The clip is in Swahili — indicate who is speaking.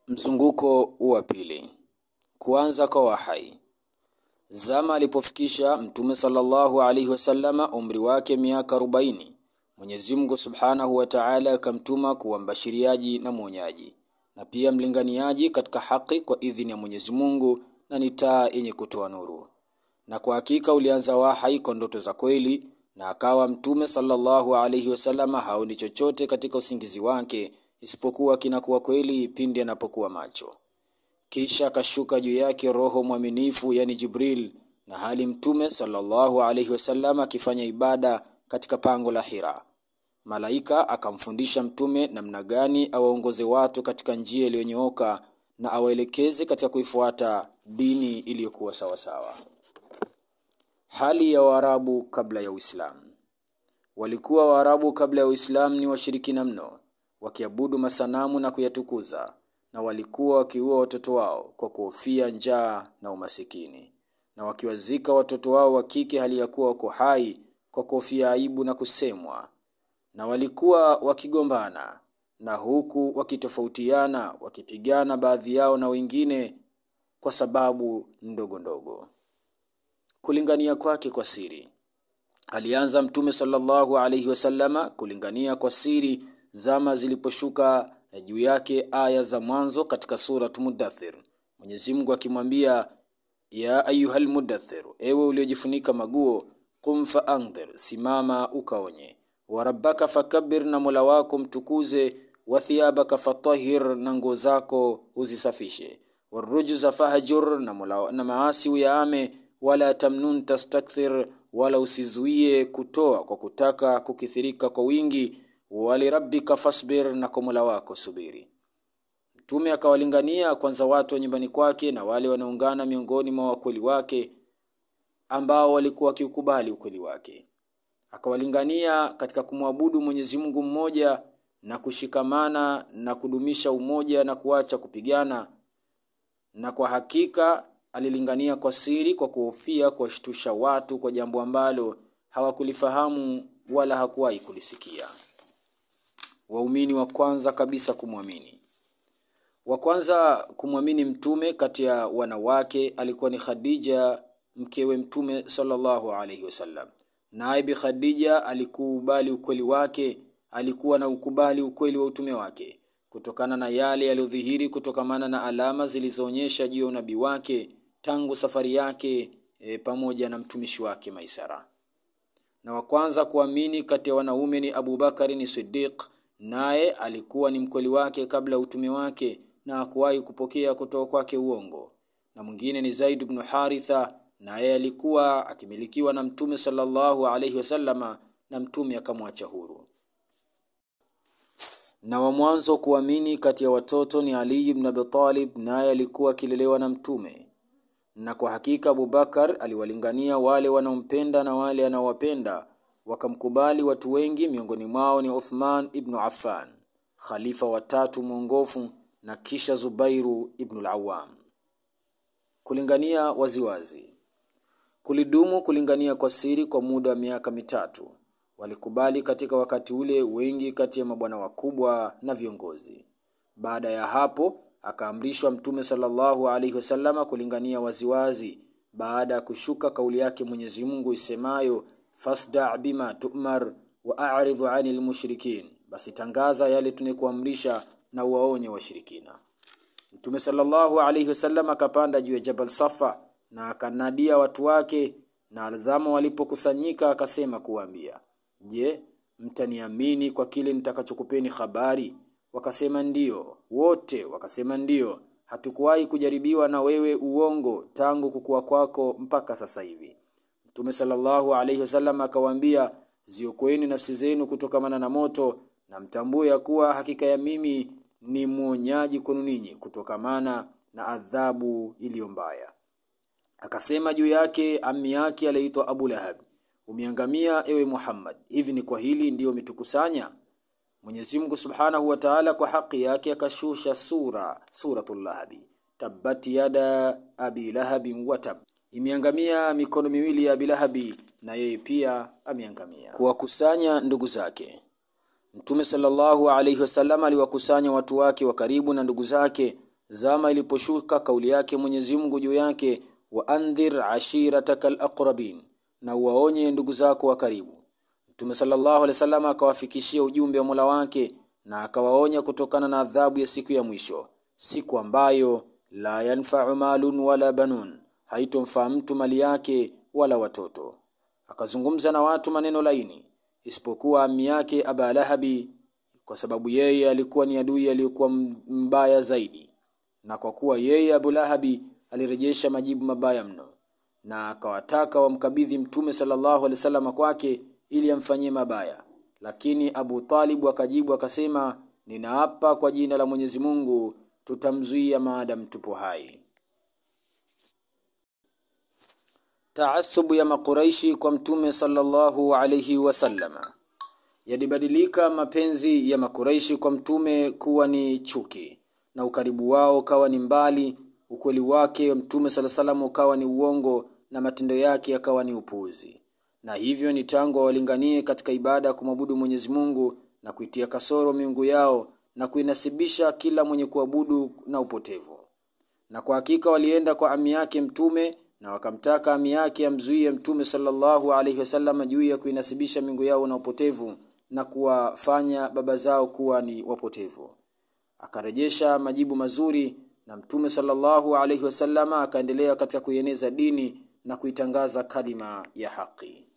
Speaker 1: Mzunguko wa pili. Kuanza kwa wahai. Zama alipofikisha Mtume sallallahu alaihi wasallama umri wake miaka arobaini, Mwenyezi Mungu subhanahu wa Ta'ala akamtuma kuwa mbashiriaji na mwonyaji na pia mlinganiaji katika haki kwa idhini ya Mwenyezi Mungu, na ni taa yenye kutoa nuru. Na kwa hakika ulianza wahai kwa ndoto za kweli, na akawa Mtume sallallahu alaihi wasallama haoni chochote katika usingizi wake isipokuwa kinakuwa kweli pindi anapokuwa macho. Kisha akashuka juu yake Roho mwaminifu, yani Jibril, na hali Mtume sallallahu alaihi wasallam akifanya ibada katika pango la Hira. Malaika akamfundisha Mtume namna gani awaongoze watu katika njia iliyonyooka na awaelekeze katika kuifuata dini iliyokuwa sawasawa. Hali ya Waarabu kabla ya Uislamu. Walikuwa Waarabu kabla ya Uislamu ni washirikina mno, wakiabudu masanamu na kuyatukuza, na walikuwa wakiua watoto wao kwa kuhofia njaa na umasikini, na wakiwazika watoto wao wa kike hali ya kuwa wako hai kwa kuhofia aibu na kusemwa, na walikuwa wakigombana na huku wakitofautiana, wakipigana baadhi yao na wengine kwa sababu ndogo ndogo. Kulingania kwake kwa siri. Alianza Mtume sallallahu alaihi wasallama kulingania kwa siri zama ziliposhuka juu yake aya za mwanzo katika surat Mudathir, Mwenyezi Mungu akimwambia ya ayuhal mudathir, ewe uliojifunika maguo, qum fa andhir, simama ukaonye, wa rabbaka fakabbir, na mola wako mtukuze, wa thiyabaka fatahhir, na nguo zako uzisafishe, warujza fahjur, na, mola, na maasi uyaame, wala tamnun tastakthir, wala usizuie kutoa kwa kutaka kukithirika kwa wingi walirabbika fasbir, na kwa mola wako subiri. Mtume akawalingania kwanza watu wa nyumbani kwake na wale wanaungana miongoni mwa wakweli wake ambao walikuwa wakiukubali ukweli wake. Akawalingania katika kumwabudu Mwenyezi Mungu mmoja na kushikamana na kudumisha umoja na kuacha kupigana, na kwa hakika alilingania kwa siri kwa kuhofia kuwashtusha watu kwa jambo ambalo hawakulifahamu wala hakuwahi kulisikia. Waumini wa kwanza kabisa kumwamini. Wa kwanza kumwamini mtume kati ya wanawake alikuwa ni Khadija, mkewe mtume sallallahu alaihi wasallam. Naye Bi Khadija alikubali ukweli wake, alikuwa na ukubali ukweli wa utume wake kutokana na yale yaliyodhihiri kutokamana na alama zilizoonyesha juu ya unabii wake tangu safari yake e, pamoja na mtumishi wake Maisara. Na wa kwanza kuamini kati ya wanaume ni Abu Bakari ni Siddiq, naye alikuwa ni mkweli wake kabla ya utume wake na hakuwahi kupokea kutoka kwake uongo. Na mwingine ni Zaid ibn Haritha, naye alikuwa akimilikiwa na mtume sallallahu alaihi wasallama, na mtume akamwacha huru. Na wa mwanzo kuamini kati ya watoto ni Ali ibn Abi Talib, naye alikuwa akilelewa na mtume. Na kwa hakika Abubakar aliwalingania wale wanaompenda na wale anaowapenda, wakamkubali watu wengi, miongoni mwao ni Uthman ibn Affan, khalifa watatu mwongofu, na kisha Zubairu ibn al-Awwam. Kulingania waziwazi. Kulidumu kulingania kwa siri kwa muda wa miaka mitatu. Walikubali katika wakati ule wengi kati ya mabwana wakubwa na viongozi. Baada ya hapo akaamrishwa Mtume sallallahu alaihi wasallama kulingania waziwazi, baada ya kushuka kauli yake Mwenyezi Mungu isemayo fasda bima tu'mar wa a'ridhu 'anil mushrikin, basi tangaza yale tunekuamrisha na uwaonye washirikina. Mtume sallallahu alaihi wasallam akapanda juu ya Jabal Safa na akanadia watu wake, na alzama walipokusanyika akasema kuwaambia, je, mtaniamini kwa kile nitakachokupeni habari? Wakasema ndiyo. Wote wakasema ndiyo, hatukuwahi kujaribiwa na wewe uongo tangu kukua kwako mpaka sasa hivi. Mtume sallallahu alaihi wasallam akawaambia, ziokoeni nafsi zenu kutokamana na moto na mtambue ya kuwa hakika ya mimi ni mwonyaji kwenu ninyi kutokamana na adhabu iliyo mbaya. Akasema juu yake ammi yake aliyeitwa Abu Lahab, umeangamia ewe Muhammad, hivi ni kwa hili ndiyo umetukusanya? Mwenyezi Mungu Subhanahu wa Ta'ala kwa haki yake akashusha sura suratul Lahabi, tabbat yada abi lahabin watab, imeangamia mikono miwili ya Abi Lahabi na yeye pia ameangamia. Kuwakusanya ndugu zake. Mtume sallallahu alaihi wasallam aliwakusanya watu wake wa karibu na ndugu zake zama iliposhuka kauli yake Mwenyezi Mungu juu yake, wa andhir ashirataka alaqrabin, na uwaonye ndugu zako wa karibu. Mtume sallallahu alaihi wasallam akawafikishia ujumbe wa Mola wake na akawaonya kutokana na adhabu ya siku ya mwisho, siku ambayo la yanfa'u malun wala banun, haitomfaa mtu mali yake wala watoto. Akazungumza na watu maneno laini, isipokuwa ami yake Aba Lahabi, kwa sababu yeye alikuwa ni adui aliyekuwa mbaya zaidi, na kwa kuwa yeye Abu Lahabi alirejesha majibu mabaya mno, na akawataka wamkabidhi Mtume sallallahu alaihi wasallam kwake ili amfanyie mabaya. Lakini Abu Talib akajibu akasema, ninaapa kwa jina la Mwenyezi Mungu, tutamzuia maadamu tupo hai. Taasubu ya Makuraishi kwa Mtume sallallahu alaihi wasallama. Yalibadilika mapenzi ya Makuraishi kwa Mtume kuwa ni chuki, na ukaribu wao ukawa ni mbali, ukweli wake Mtume sala salam ukawa ni uongo, na matendo yake yakawa ni upuuzi. Na hivyo ni tangu wawalinganie katika ibada ya kumwabudu Mwenyezi Mungu na kuitia kasoro miungu yao na kuinasibisha kila mwenye kuabudu na upotevu. Na kwa hakika walienda kwa ami yake Mtume na wakamtaka ami yake amzuie Mtume sallallahu alaihi wasallam juu ya kuinasibisha miungu yao na upotevu na kuwafanya baba zao kuwa ni wapotevu. Akarejesha majibu mazuri na Mtume sallallahu alaihi wasallam akaendelea katika kuieneza dini na kuitangaza kalima ya haki.